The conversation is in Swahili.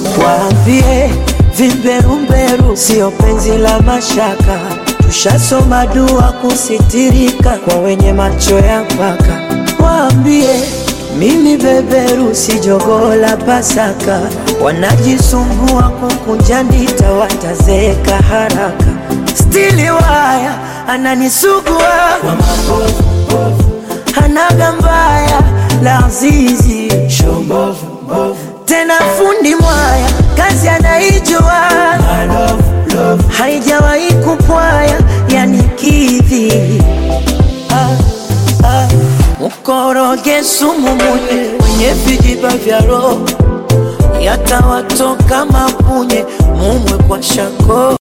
Waambie vimberumberu sio penzi la mashaka, tushasoma dua kusitirika kwa wenye macho ya mpaka. Waambie mimi beberu si jogoo la Pasaka, wanajisumbua kukunja ndita, watazeeka haraka. Stili waya ananisugua kwa mabovu hanaga mbaya la zizi tena fundi mwaya kazi anaijua haijawahi kupwaya yani kidhi ah, ah. mkoroge sumu munye wenye vijiba vya roho yatawatoka mapunye mumwe kwa shako